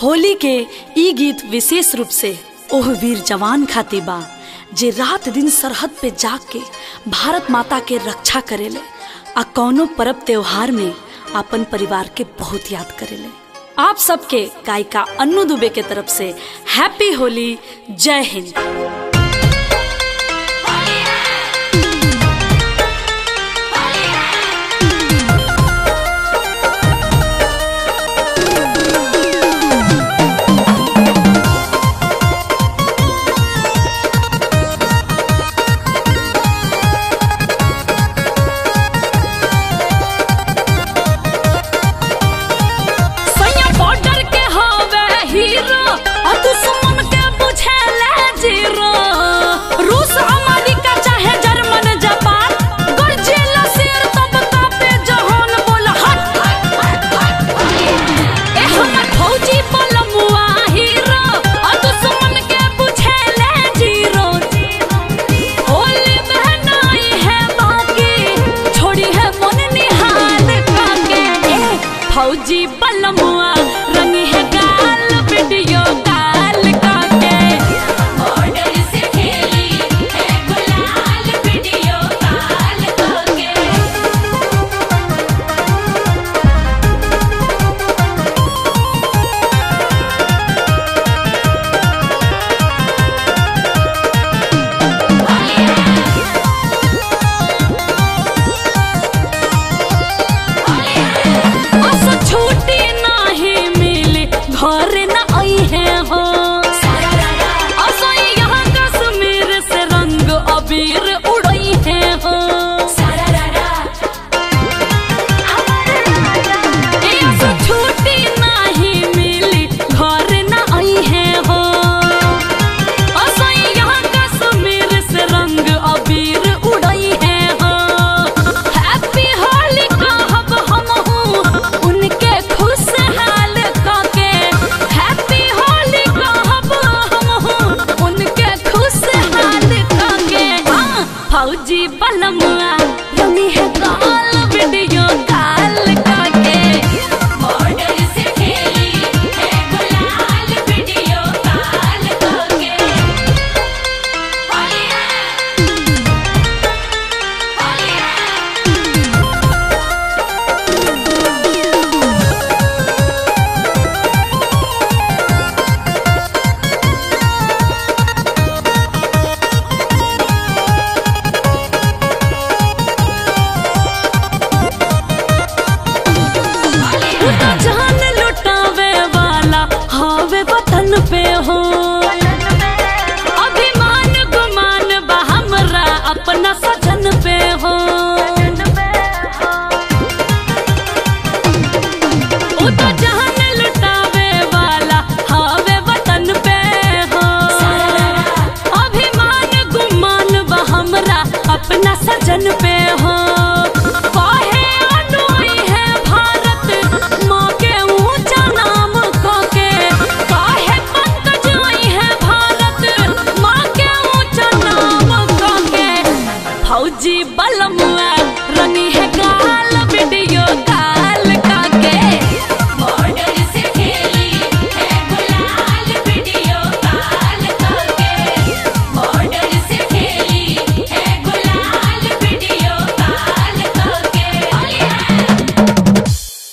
होली के ई गीत विशेष रूप से ओह वीर जवान खातिर बा जे रात दिन सरहद पे जाग के भारत माता के रक्षा करेले आ कौनो परब त्योहार में अपन परिवार के बहुत याद करेले आप सबके गायिका अन्नू दुबे के तरफ से हैप्पी होली जय हिंद सैया बॉर्डर के हवे हीरो और दुश्मन के बुझेले जीरो रूस अमेरिका चाहे जर्मन जापान गरजेला शेर तब कापे जहान बोल हट ए हमर फौजी बलमुआ हीरो और दुश्मन के बुझेले जीरो होली बहनाई है बाकी छोड़ी है मन निहाल काके ए फौजी बलमुआ रंग है गाल वीडियो काल काके बॉर्डर से खेली है गुलाल वीडियो कॉल करके अस छुट्टी नाही मिली घर न आई है हो अस यहाँ कश्मीर से रंग अबीर उड़ई है हो ए अस छुट्टी नाही मिली घर न आई है हो अस यहाँ कश्मीर से रंग अबीर उड़ई है हो हैप्पी होली कहब हमहू उनके खुशहाल काके हैप्पी होली कहब हमहू उनके खुशहाल काके हाँ, फौजी बलमुआ रंगी है काल वीडियो काल काके बॉर्डर से खेली है गुलाल वीडियो कॉल करके होली है होली है उतना जान लुटावे वाला हवे वतन पे हो